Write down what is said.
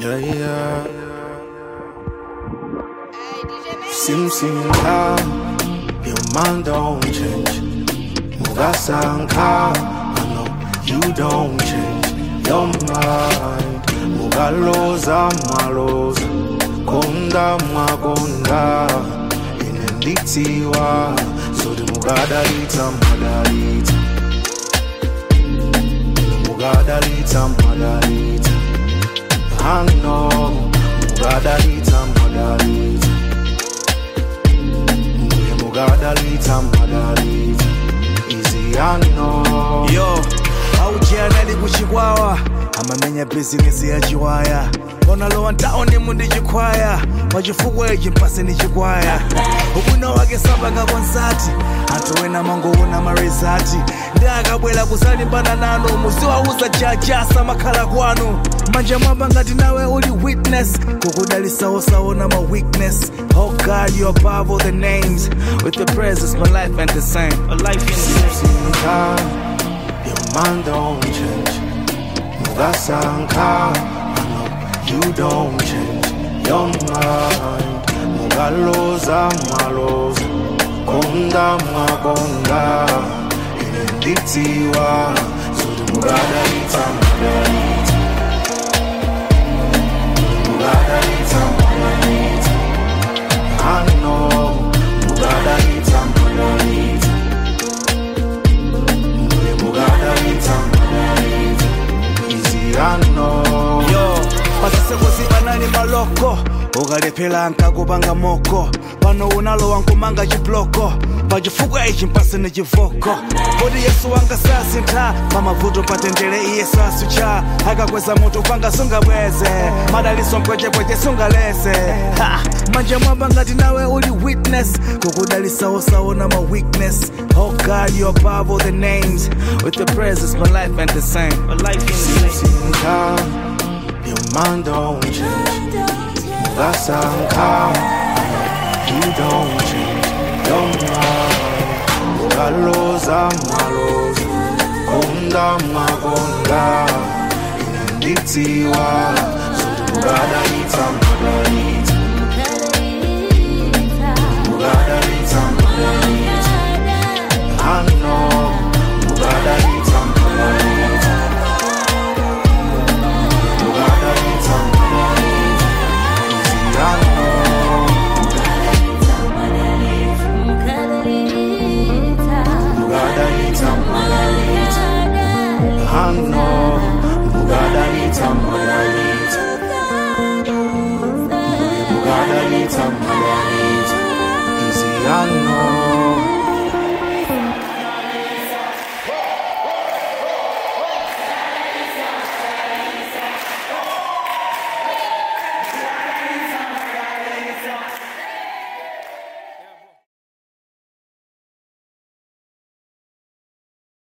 Yeah, yeah. Sim sim ka, your mind don't change. Mugasanka, I know you don't change your mind. Mugaloza maloza, konda magonda, inenditiwa, so the mugadalita madalita. Mugadalita madalita. I know, mugadalita madalita. Muye mugadalita madalita. Easy I know. yo aujianali kuchikwawa amamenya bizinesi ya chiwaya onalowa ntaone mundi chikwaya pachifukwa ichi mpase ni chikwaya ubwino wake sapanga konsati anthu ena mangoona marizati ndi akabwera kusalimbana nanu muziwauza jajasa makhala kwanu manja mwamba ngati nawe uli witness kukudalisawosawo na ma weakness oh god you above all the names with the presence my life ain't the same a life ain't the same Sanka, your mind don't change. Mugasanka, I know you don't change your mind. Mugaloza maloza, konda magonda, inenditiwa, so the mugadalita magalita. Mugadalita magalita. I know, mugadalita magalita. Muye mugadalita magalita. Easy I know. yo pasisekosi panali maloko ukalephera nkakupanga moko pano unalowa nkumanga chibloko pachifukwa ichi mpasene chivoko kodi yesu wanga sasintha pamavuto patendere iye sasucha akakweza mutu panga sungabweze madaliso mpwechepweche sungalese Ha! manja mwamba ngati nawe uli witness kukudalisawosawo na ma weakness oh god you above all the names with the presence my life ain't the same a life ain't the same Sanka, your mind don't change. Mugasanka, you don't change your mind. Mugaloza maloza, konda magonda, inenditiwa, so mugadalita magalita, mugadalita magalita. I know, mugadalita magalita. Mugadalita magalita. Easy I know, mugadalita magalita. I know, mugadalita magalita. Mugadalita magalita. Easy I know.